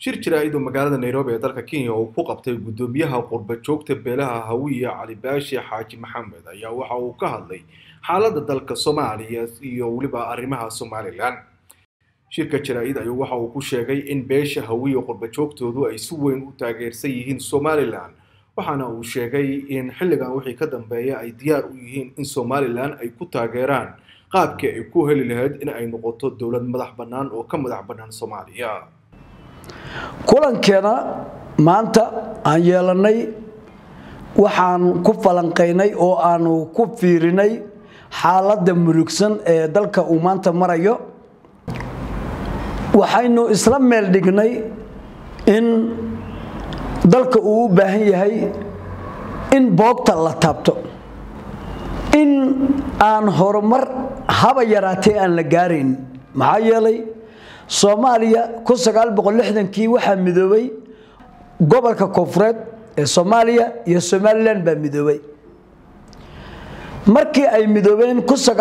shir jaraa'id oo magaalada nairobi ee dalka kenya uu ku qabtay guddoomiyaha qurba joogta beelaha hawiye cali baashi xaaji maxamed ayaa waxa uu ka hadlay xaaladda dalka soomaaliya iyo weliba arrimaha somalilan shirka jaraa'id ayuu waxa uu ku sheegay in beesha hawiye qurba joogtoodu ay si weyn u taageersan yihiin somalilan waxaana uu sheegay in xilligan wixii ka dambeeya ay diyaar u yihiin in somalilan ay ku taageeraan qaabkii ay ku heli lahayd in ay noqoto dowlad madax bannaan oo ka madax bannaan soomaaliya kulankeena maanta aan yeelannay waxaan ku falanqaynay oo aanu ku fiirinay xaaladda murugsan ee dalka uu maanta marayo waxaynu isla meel dhignay in dalka uu u baahan yahay in boogta la taabto in aan horumar haba yaraatee aan la gaarayn maxaa yeelay soomaaliya kii waxaa midoobay gobolka koonfureed ee soomaaliya iyo somalilan baa midoobay markii ay midoobeen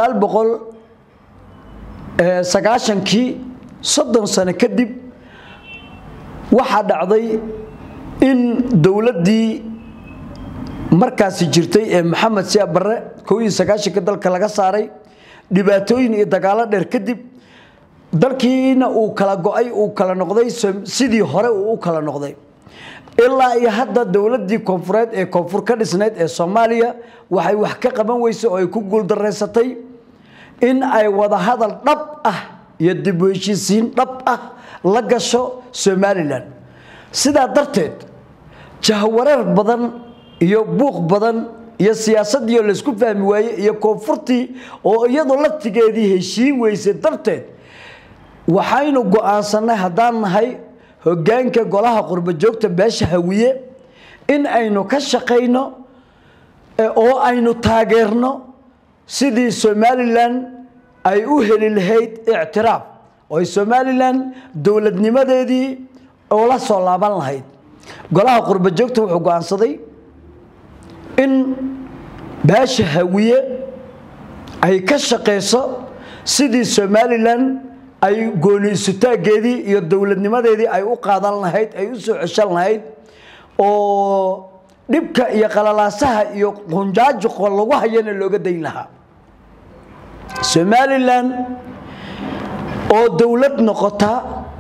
kii soddon sano kadib waxaa dhacday in dowladdii markaasi jirtay ee maxamed siyaab barre ka dalka laga saaray dhibaatooyin iyo dagaalo dheer kadib dalkiina uu kala go-ay uu kala noqday sidii hore uu u kala noqday ilaa iyo hadda dowladdii koonfureed ee koonfur ka dhisnayd ee soomaaliya waxay wax ka qaban weysay oo ay ku guuldaraysatay in ay wadahadal dhab ah iyo dib u heshiisiin dhab ah la gasho somalilan sidaa darteed jahwareer badan iyo buuq badan iyo siyaasaddiioo laysku fahmi waaye iyo koonfurtii oo iyadu laftigeedii heshiin weysay darteed waxaynu go-aansanay haddaan nahay hoggaanka golaha qurba joogta beesha hawiye in aynu ka shaqayno oo aynu taageerno sidii somalilan ay u heli lahayd ictiraaf oo ay somalilan dowladnimadeedii ula soo laaban lahayd golaha qurba joogta wuxuu go-aansaday in beesha hawiye ay ka shaqayso sidii somalilan ay gooni isutaaggeedii iyo dowladnimadeedii ay u qaadan lahayd ay u soo ceshan lahayd oo dhibka iyo qalalaasaha iyo qunjaajuqo lagu hayana looga dayn lahaa somalilan oo dowlad noqota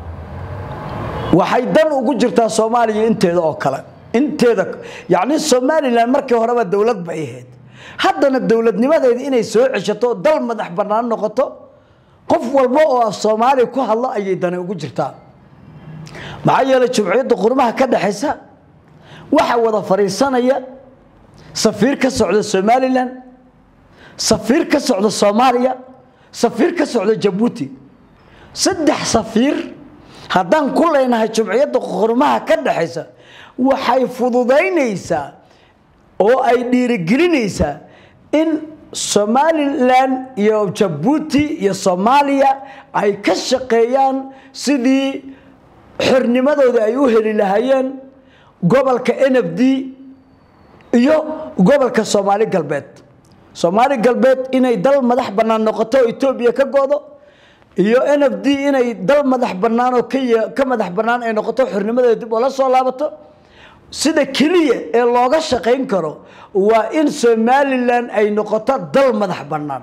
waxay dan ugu jirtaa soomaaliya inteeda oo kale inteeda yacni somalilan markii horeba dowlad bay ahayd haddana dowladnimadeedii inay soo ceshato dal madax bannaan noqoto qof walba oo af soomaaliya ku hadlo ayay dani ugu jirtaa maxaa yeelay jumciyadda qurmaha ka dhexaysa waxaa wada fadhiisanaya safiir ka socda somalilan safiir ka socda soomaaliya safiir ka socda jabuuti saddex safiir haddaan ku leynahay jumciyadda qurmaha ka dhexaysa waxay fududaynaysaa oo ay dhiirigelinaysaa in somalilan iyo jabuuti iyo soomaaliya ay ka shaqeeyaan sidii xornimadooda ay u heli lahaayeen gobolka n f d iyo gobolka soomaali galbeed soomaali galbeed inay dal madax bannaan noqoto oo etoobiya ka go-do iyo n f d inay dal madax bannaan oo ka madax bannaan ay noqoto xornimadeeda dib oo la soo laabato sida keliya ee looga shaqayn karo waa in somalilan ay noqoto dal madax bannaan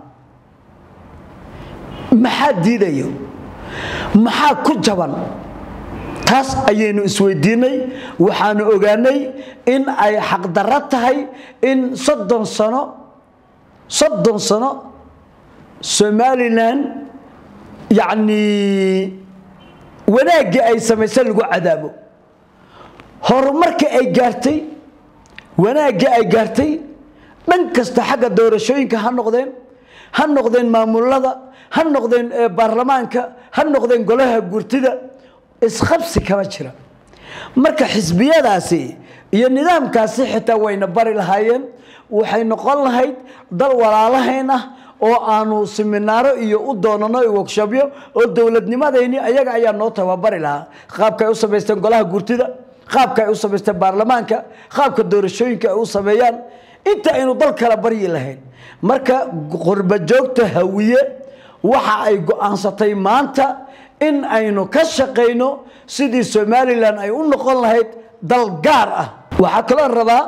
maxaa diidayo maxaa ku jaban taas ayaynu isweydiinay waxaanu ogaanay in ay xaqdarro tahay in soddon sano soddon sano somalilan yacnii wanaaggii ay samaysa lagu cadaabo horumarka ay gaartay wanaaggii ay gaartay dhan kasta xagga doorashooyinka ha noqdeen ha noqdeen maamulada ha noqdeen baarlamaanka ha noqdeen golaha gurtida isqabsi kama jira marka xisbiyadaasi iyo nidaamkaasi xitaa wayna bari lahaayeen waxay noqon lahayd dal walaalahayn ah oo aanu siminaaro iyo u doonano workshopyo oo dowladnimadayni ayaga ayaa noo tababari lahaa qaabka ay u samaysteen golaha gurtida qaabka ay u samaysteen baarlamaanka qaabka doorashooyinka ay u sameeyaan inta aynu dal kala baryi lahayn marka qurba joogta hawiye waxa ay go-aansatay maanta in aynu ka shaqayno sidii somalilan ay u noqon lahayd dal gaar ah waxaa kaloo rabaa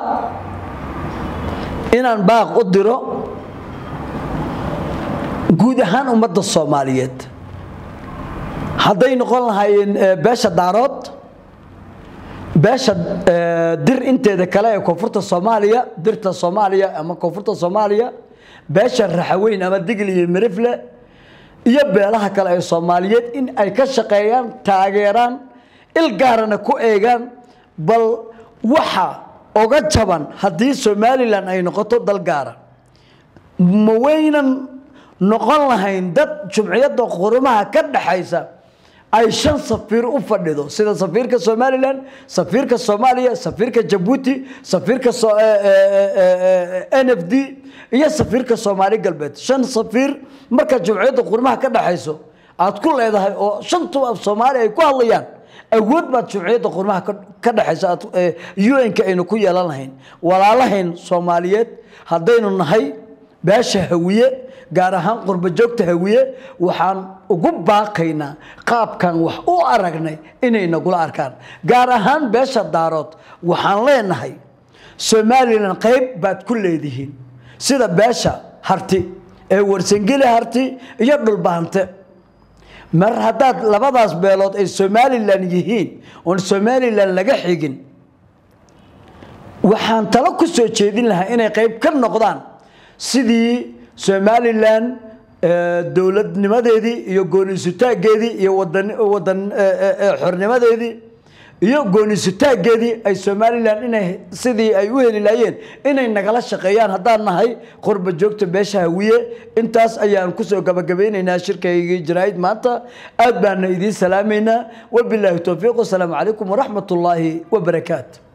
inaan baaq u diro guud ahaan ummadda soomaaliyeed hadday noqon lahaayeen beesha daarood beesha dir inteeda kale ee koonfurta soomaaliya dirta soomaaliya ama koonfurta soomaaliya beesha raxaweyn ama digli iyo mirifle iyo beelaha kale ee soomaaliyeed in ay ka shaqeeyaan taageeraan il gaarana ku eegaan bal waxa oga jaban haddii somalilan ay noqoto dal gaara ma waynan noqon lahayn dad jumciyadda qurumaha ka dhaxaysa ay shan safiir u fadhido sida safiirka somalilan safiirka soomaaliya safiirka jabuuti safiirka n f d iyo safiirka soomaali galbeed shan safiir marka jumciyadda qurumaha ka dhaxayso aad ku leedahay oo shantu af soomaaliya ay ku hadlayaan awood baad jumciyadda qurmaha ka dhexaysa un-ka aynu ku yeelan lahayn walaalahayn soomaaliyeed haddaynu nahay beesha hawiye gaar ahaan qurba joogta hawiye waxaan ugu baaqaynaa qaabkan wax u aragnay inay nagula arkaan gaar ahaan beesha daarood waxaan leenahay somalilan qayb baad ku leedihiin sida beesha harti ee warsangeli harti iyo dhulbaante mar haddaad labadaas beelood ay somalilan yihiin oon somalilan laga xigin waxaan talo ku soo jeedin lahaa inay qayb ka noqdaan sidii somalilan dowladnimadeedii iyo goonisutaageedii iyo wadan xornimadeedii iyo goonisutaageedii ay somalilan inay sidii ay u heli laayeen inay nagala shaqeeyaan haddaan nahay qurba joogta beesha hawiye intaas ayaan kusoo gabagabaynaynaa shirkaygii jaraa'id maanta aad baana idiin salaamaynaa wabilaahi towfiiq wasalaamu calaykum waraxmat ullaahi wabarakaatu